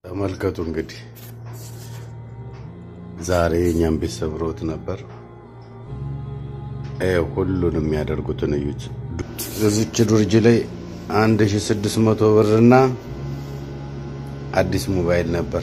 ተመልከቱ እንግዲህ ዛሬ እኛም ቤት ሰብሮት ነበር። ይኸው ሁሉንም የሚያደርጉትን እዩት። እዚች ዱርጅ ላይ አንድ ሺ ስድስት መቶ ብርና አዲስ ሞባይል ነበር።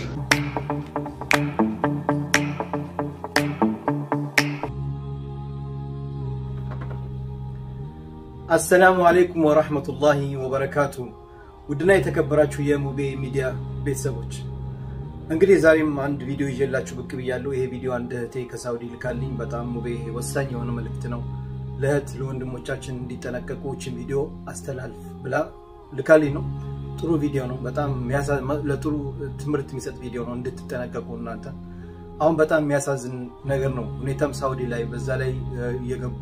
አሰላሙ አሌይኩም ወራህመቱላሂ ወበረካቱ። ውድና የተከበራችሁ የሙቤ ሚዲያ ቤተሰቦች እንግዲህ ዛሬም አንድ ቪዲዮ ይዤላችሁ ብቅ ብያለሁ። ይሄ ቪዲዮ አንድ እህቴ ከሳውዲ ልካልኝ በጣም ሙቤ ወሳኝ የሆነ መልእክት ነው ለእህት ለወንድሞቻችን እንዲጠነቀቁ ይህችን ቪዲዮ አስተላልፍ ብላ ልካልኝ ነው። ጥሩ ቪዲዮ ነው። በጣም ለጥሩ ትምህርት የሚሰጥ ቪዲዮ ነው። እንድትጠነቀቁ እናንተ አሁን በጣም የሚያሳዝን ነገር ነው። ሁኔታም ሳውዲ ላይ በዛ ላይ እየገቡ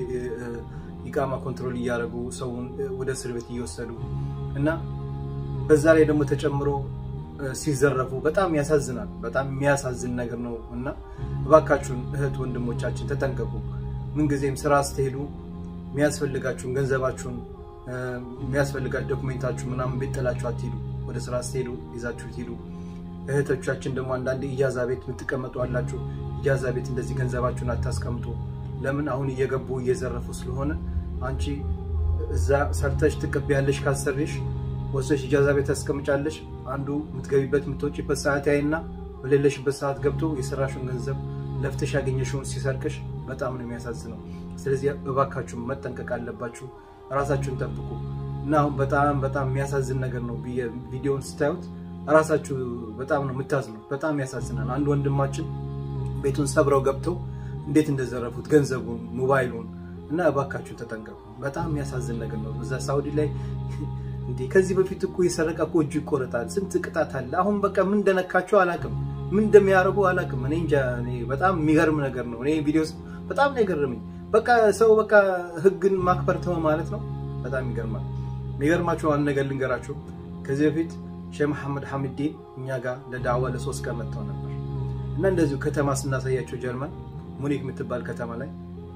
ኢቃማ ኮንትሮል እያደረጉ ሰውን ወደ እስር ቤት እየወሰዱ እና በዛ ላይ ደግሞ ተጨምሮ ሲዘረፉ በጣም ያሳዝናል። በጣም የሚያሳዝን ነገር ነው እና እባካችሁን እህት ወንድሞቻችን ተጠንቀቁ። ምንጊዜም ስራ ስትሄዱ የሚያስፈልጋችሁን ገንዘባችሁን የሚያስፈልጋችሁ ዶክሜንታችሁ ምናምን ቤት ጥላችሁ አትሄዱ። ወደ ስራ ስትሄዱ ይዛችሁ ሂዱ። እህቶቻችን ደግሞ አንዳንድ ኢጃዛ ቤት የምትቀመጡ አላችሁ። ኢጃዛ ቤት እንደዚህ ገንዘባችሁን አታስቀምጡ። ለምን አሁን እየገቡ እየዘረፉ ስለሆነ አንቺ እዛ ሰርተሽ ትቀበያለሽ። ካሰሪሽ ወሰሽ ኢጃዛ ቤት ታስቀምጫለሽ። አንዱ የምትገቢበት የምትወጪበት ሰዓት ያይና በሌለሽበት ሰዓት ገብቶ የሰራሽውን ገንዘብ ለፍተሽ ያገኘሽውን ሲሰርቅሽ በጣም ነው የሚያሳዝነው። ስለዚህ እባካችሁን መጠንቀቅ አለባችሁ። ራሳችሁን ጠብቁ እና አሁን በጣም በጣም የሚያሳዝን ነገር ነው። ቪዲዮውን ስታዩት ራሳችሁ በጣም ነው የምታዝኑት። በጣም ያሳዝናል። አንድ ወንድማችን ቤቱን ሰብረው ገብተው እንዴት እንደዘረፉት ገንዘቡን፣ ሞባይሉን እና እባካችሁ ተጠንቀቁ። በጣም የሚያሳዝን ነገር ነው። እዛ ሳውዲ ላይ እንዴ ከዚህ በፊት እኮ የሰረቀ እኮ እጁ ይቆረጣል። ስንት ቅጣት አለ። አሁን በቃ ምን እንደነካቸው አላውቅም፣ ምን እንደሚያደርጉ አላውቅም። እኔ እንጃ። በጣም የሚገርም ነገር ነው። እኔ ቪዲዮ በጣም ነው የገረመኝ። በቃ ሰው በቃ ህግን ማክበር ተው ማለት ነው። በጣም ይገርማል። የሚገርማችሁ አንድ ነገር ልንገራችሁ። ከዚህ በፊት ሼህ መሐመድ ሐሚዲን እኛ ጋር ለዳዕዋ ለሶስት ቀን መጥተው ነበር እና እንደዚሁ ከተማ ስናሳያቸው ጀርመን ሙኒክ የምትባል ከተማ ላይ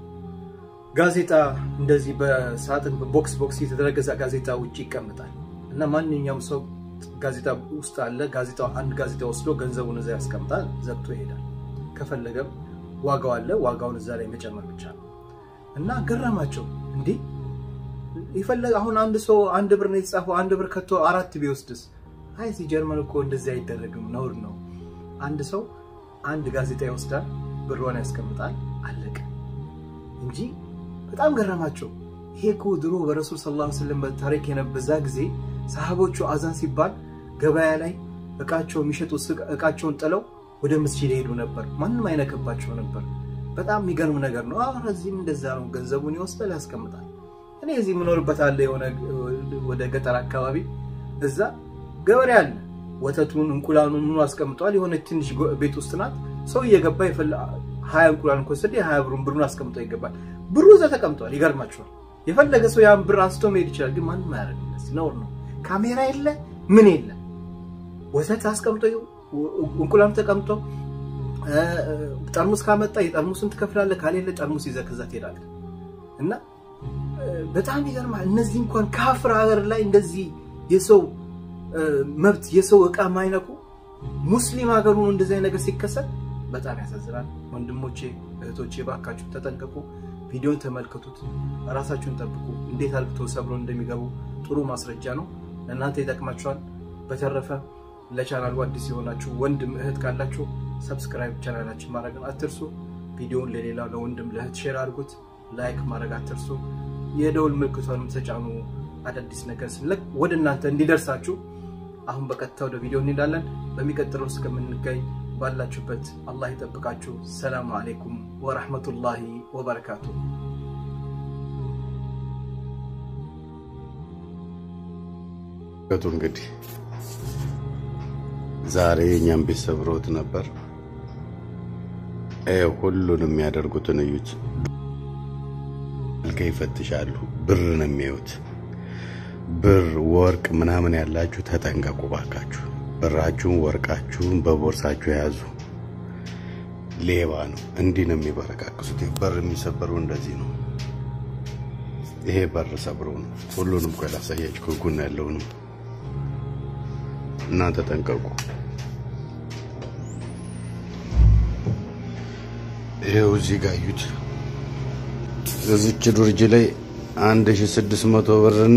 ጋዜጣ እንደዚህ በሳጥን ቦክስ ቦክስ የተደረገ ጋዜጣ ውጭ ይቀመጣል እና ማንኛውም ሰው ጋዜጣ ውስጥ አለ። ጋዜጣው አንድ ጋዜጣ ወስዶ ገንዘቡን እዛ ያስቀምጣል፣ ዘግቶ ይሄዳል። ከፈለገም ዋጋው አለ፣ ዋጋውን እዛ ላይ መጨመር ብቻ ነው እና ገረማቸው። እንዴ ይፈለግ አሁን አንድ ሰው አንድ ብር ነው የተጻፈው፣ አንድ ብር ከቶ አራት ቢወስድስ? አይ እዚህ ጀርመን እኮ እንደዚህ አይደረግም፣ ነውር ነው። አንድ ሰው አንድ ጋዜጣ ይወስዳል፣ ብሯን ያስቀምጣል፣ አለቀ እንጂ በጣም ገረማቸው። ይሄ እኮ ድሮ በረሱል ሰለላሁ ዐለይሂ ወሰለም ታሪክ የነበዛ ጊዜ ሰሃቦቹ አዛን ሲባል ገበያ ላይ እቃቸው የሚሸጡ እቃቸውን ጥለው ወደ መስጂድ ሄዱ ነበር። ማንም አይነከባቸው ነበር። በጣም የሚገርም ነገር ነው። አሁን እዚህም እንደዛ ነው። ገንዘቡን ይወስዳል፣ ያስቀምጣል። እኔ እዚህ የምኖርበት አለ የሆነ ወደ ገጠር አካባቢ እዛ ገበሬ አለ። ወተቱን እንቁላሉን ምኑ አስቀምጠዋል። የሆነ ትንሽ ቤት ውስጥ ናት። ሰው እየገባ ሀያ እንቁላል ከወሰደ ሀያ ብሩን ብሩን አስቀምጦ ይገባል። ብሩ እዛ ተቀምጧል። ይገርማችኋል። የፈለገ ሰው ያን ብር አንስቶ መሄድ ይችላል። ግን ማንም አያደርግም። ነውር ነው። ካሜራ የለ ምን የለ ወተት አስቀምጦ እንቁላሉ ተቀምጦ ጠርሙስ ካመጣ የጠርሙሱን ትከፍላለህ፣ ካሌለ ጠርሙስ ይዘህ ከዛ ትሄዳለህ። እና በጣም ይገርማል። እነዚህ እንኳን ካፍር ሀገር ላይ እንደዚህ የሰው መብት የሰው እቃ ማይነኩ ሙስሊም ሀገር ሆኖ እንደዚህ ነገር ሲከሰት በጣም ያሳዝናል። ወንድሞቼ እህቶቼ፣ ባካችሁ ተጠንቀቁ። ቪዲዮን ተመልከቱት፣ ራሳችሁን ጠብቁ። እንዴት አልክቶ ሰብሮ እንደሚገቡ ጥሩ ማስረጃ ነው። ለእናንተ ይጠቅማችኋል። በተረፈ ለቻናሉ አዲስ የሆናችሁ ወንድም እህት ካላችሁ ሰብስክራይብ ቻናላችን ማድረግን አትርሱ። ቪዲዮውን ለሌላ ለወንድም ለእህት ሼር አድርጉት። ላይክ ማድረግ አትርሱ። የደውል ምልክቷንም ተጫኑ። አዳዲስ ነገር ስንለቅ ወደ እናንተ እንዲደርሳችሁ። አሁን በቀጥታ ወደ ቪዲዮ እንሄዳለን። በሚቀጥለው እስከምንገኝ ባላችሁበት አላህ ይጠብቃችሁ። ሰላሙ አሌይኩም ወረሕመቱላሂ ወበረካቱ። ከቱ እንግዲህ ዛሬ እኛም ቤት ሰብሮት ነበር። ይኸው ሁሉንም የሚያደርጉትን እዩት። ልከ ይፈትሻሉ። ብር ነው የሚያዩት። ብር ወርቅ ምናምን ያላችሁ ተጠንቀቁ ባካችሁ። ብራችሁን ወርቃችሁን በቦርሳችሁ የያዙ። ሌባ ነው። እንዲህ ነው የሚበረካክሱት። በር የሚሰበሩ እንደዚህ ነው። ይሄ በር ሰብሮ ነው። ሁሉንም እኮ ላሳያችሁ ከጎን ያለውንም እናንተ ጠንቀቁ። ይኸው እዚህ ጋር እዩት። እዚች ዱርጅ ላይ አንድ ሺ ስድስት መቶ ብርና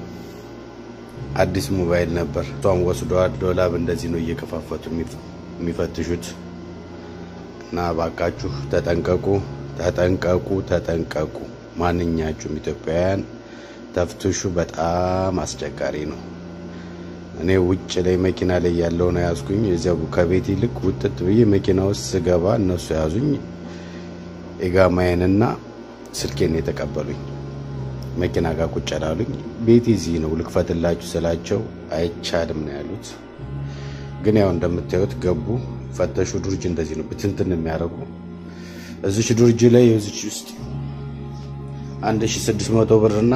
አዲስ ሞባይል ነበር። እሷም ወስደዋል። ዶላብ እንደዚህ ነው እየከፋፈቱ የሚፈትሹት። እና ባካችሁ ተጠንቀቁ፣ ተጠንቀቁ፣ ተጠንቀቁ። ማንኛችሁም ኢትዮጵያውያን ተፍትሹ። በጣም አስቸጋሪ ነው። እኔ ውጭ ላይ መኪና ላይ ያለው ነው ያዝኩኝ። እዚያው ከቤት ይልቅ ውጥት ብዬ መኪና ውስጥ ስገባ እነሱ ያዙኝ። ኢጋማዬንና ስልኬን የተቀበሉኝ መኪና ጋር ቁጭ ላሉኝ። ቤት እዚህ ነው ልክፈትላችሁ ስላቸው አይቻልም ነው ያሉት። ግን ያው እንደምታዩት ገቡ፣ ፈተሹ። ዱርጅ እንደዚህ ነው ብትንትን የሚያደርጉ እዚች ዱርጅ ላይ እዚች ውስጥ አንድ ሺ ስድስት መቶ ብርና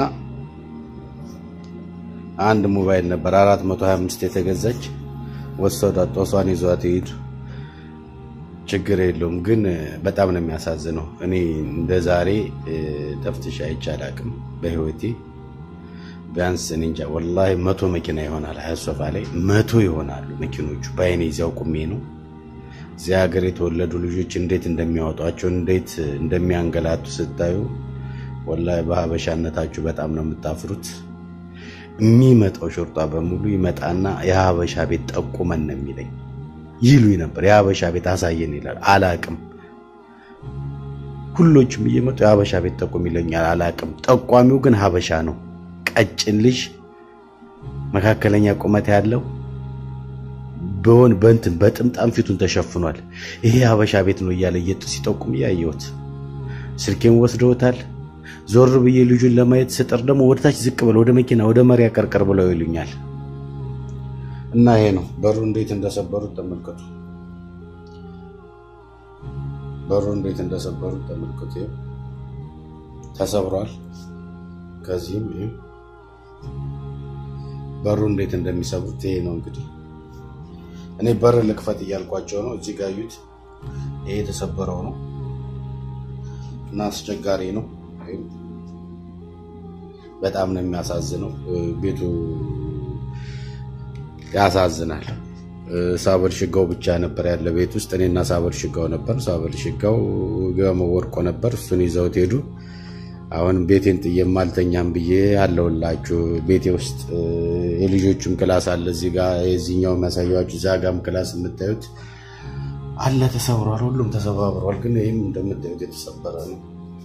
አንድ ሞባይል ነበር 425 የተገዛች ወሰዷት። ጦሷን ይዟት ይሄዱ። ችግር የለውም ግን በጣም ነው የሚያሳዝነው። እኔ እንደ ዛሬ ተፍትሽ አይቼ አላቅም በህይወቴ። ቢያንስ እኔ እንጃ ወላሂ መቶ መኪና ይሆናል ሀያሶፋ ላይ መቶ ይሆናሉ መኪኖቹ። በአይኔ እዚያው ቁሜ ነው። እዚያ ሀገር የተወለዱ ልጆች እንዴት እንደሚያወጧቸው እንዴት እንደሚያንገላቱ ስታዩ ወላሂ በሀበሻነታችሁ በጣም ነው የምታፍሩት። የሚመጣው ሾርጧ በሙሉ ይመጣና የሀበሻ ቤት ጠቁመን ነው የሚለኝ ይሉኝ ነበር። የሀበሻ ቤት አሳየን ይላል። አላቅም። ሁሎችም እየመጡ የሀበሻ ቤት ጠቁም ይለኛል። አላቅም። ጠቋሚው ግን ሀበሻ ነው። ቀጭን ልጅ መካከለኛ ቁመት ያለው በሆን በእንትን በጥምጣም ፊቱን ተሸፍኗል። ይሄ ሀበሻ ቤት ነው እያለ እየጡ ሲጠቁም እያየሁት ስልኬን ወስደውታል። ዞር ብዬ ልጁን ለማየት ስጥር ደግሞ ወደታች ዝቅ ብለው ወደ መኪና ወደ መሪያ ቀርቀር ብለው ይሉኛል። እና ይሄ ነው በሩ እንዴት እንደሰበሩት ተመልከቱ። በሩ እንዴት እንደሰበሩት ተመልከቱ። ይሄ ተሰብሯል። ከዚህም ይሄ በሩ እንዴት እንደሚሰብሩት ይሄ ነው እንግዲህ። እኔ በር ልክፈት እያልኳቸው ነው። እዚህ ጋር እዩት። ይሄ የተሰበረው ነው እና አስቸጋሪ ነው። በጣም ነው የሚያሳዝነው። ቤቱ ያሳዝናል። ሳበር ሽጋው ብቻ ነበር ያለ ቤት ውስጥ እኔና ሳበር ሽጋው ነበር። ሳበር ሽጋው ወርቆ ነበር። እሱን ይዘውት ሄዱ። አሁን ቤቴን ጥዬም አልተኛም ብዬ አለውላችሁ። ቤቴ ውስጥ የልጆቹም ክላስ አለ እዚህ ጋር የዚህኛው የሚያሳያችሁ እዛ ጋም ክላስ የምታዩት አለ ተሰብሯል። ሁሉም ተሰባብሯል። ግን ይህም እንደምታዩት የተሰበረ ነው።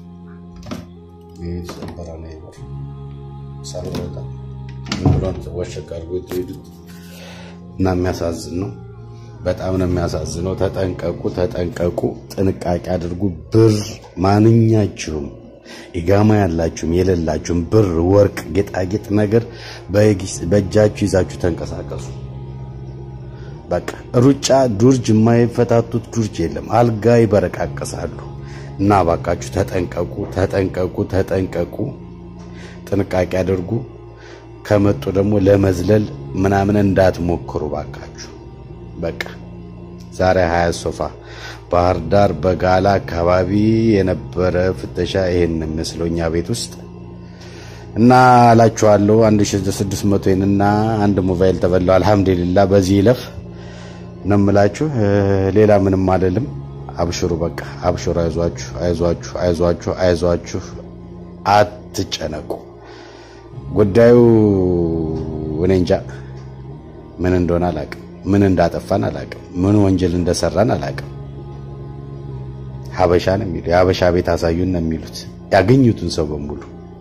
ይህ የተሰበረ ነው። ይበር ሰብረውታ ብሎን ሰዎች አድርጎ ሄዱት እና የሚያሳዝን ነው። በጣም ነው የሚያሳዝነው። ተጠንቀቁ፣ ተጠንቀቁ፣ ጥንቃቄ አድርጉ። ብር ማንኛችሁም ኢጋማ ያላችሁም የሌላችሁም ብር፣ ወርቅ፣ ጌጣጌጥ ነገር በእጃችሁ ይዛችሁ ተንቀሳቀሱ። በቃ ሩጫ ዱርጅ የማይፈታቱት ዱርጅ የለም። አልጋ ይበረቃቀሳሉ። እና ባካችሁ ተጠንቀቁ፣ ተጠንቀቁ፣ ተጠንቀቁ። ጥንቃቄ አድርጉ። ከመጡ ደግሞ ለመዝለል ምናምን እንዳትሞክሩ ባካችሁ። በቃ ዛሬ ሀያ ሶፋ ባህር ዳር በጋላ አካባቢ የነበረ ፍተሻ ይሄን መስለው እኛ ቤት ውስጥ እና አላችኋለሁ። 1600 እና አንድ ሞባይል ተበላው። አልሐምዱሊላ በዚህ ይለፍ ነው የምላችሁ። ሌላ ምንም አልልም። አብሽሩ፣ በቃ አብሽሩ። አይዟችሁ፣ አይዟችሁ፣ አይዟችሁ፣ አይዟችሁ። አትጨነቁ። ጉዳዩ እኔ እንጃ ምን እንደሆነ አላቅም። ምን እንዳጠፋን አላቅም። ምን ወንጀል እንደሰራን አላቅም። ሀበሻ ነው የሚሉ የሀበሻ ቤት አሳዩን ነው የሚሉት ያገኙትን ሰው በሙሉ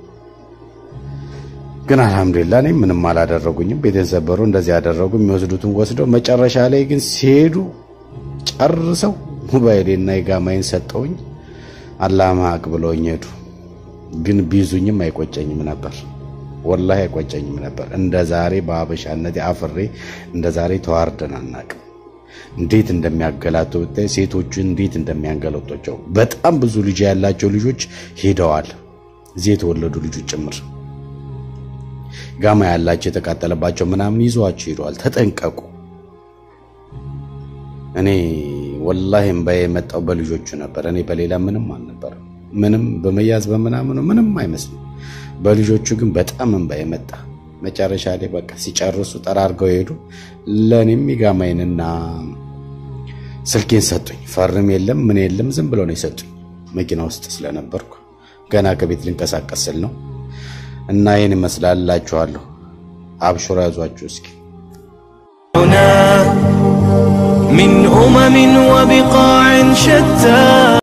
ግን አልሐምዱሊላ እኔ ምንም አላደረጉኝም። ቤት የተሰበሩ እንደዚህ ያደረጉ የሚወስዱትን ወስደው መጨረሻ ላይ ግን ሲሄዱ ጨርሰው ሞባይሌና የጋማይን ሰጠውኝ። አላህ ማቅ ብለውኝ ሄዱ። ግን ቢይዙኝም አይቆጨኝም ነበር፣ ወላሂ አይቆጨኝም ነበር። እንደ ዛሬ በሀበሻነቴ አፍሬ እንደ ዛሬ ተዋርደን አናቅም። እንዴት እንደሚያገላቱ ብታይ፣ ሴቶቹ እንዴት እንደሚያንገለጧቸው። በጣም ብዙ ልጅ ያላቸው ልጆች ሄደዋል፣ እዚህ የተወለዱ ልጆች ጭምር ጋማ ያላቸው የተቃጠለባቸው ምናምን ይዘዋቸው ሄደዋል። ተጠንቀቁ። እኔ ወላሂ እምባዬ የመጣው በልጆቹ ነበር። እኔ በሌላ ምንም አልነበረም። ምንም በመያዝ በምናምኑ ምንም አይመስልም። በልጆቹ ግን በጣም እምባዬ መጣ። መጨረሻ ላይ በቃ ሲጨርሱ ጠራርገው ሄዱ። ለእኔም የጋማይንና ስልኬን ሰጡኝ። ፈርም የለም ምን የለም ዝም ብሎ ነው የሰጡኝ። መኪና ውስጥ ስለነበርኩ ገና ከቤት ልንቀሳቀስ ስል ነው እና ይህን ይመስላል እላችኋለሁ። አብሽሮ ያዟችሁ እስኪ من أمم وبقاع شتى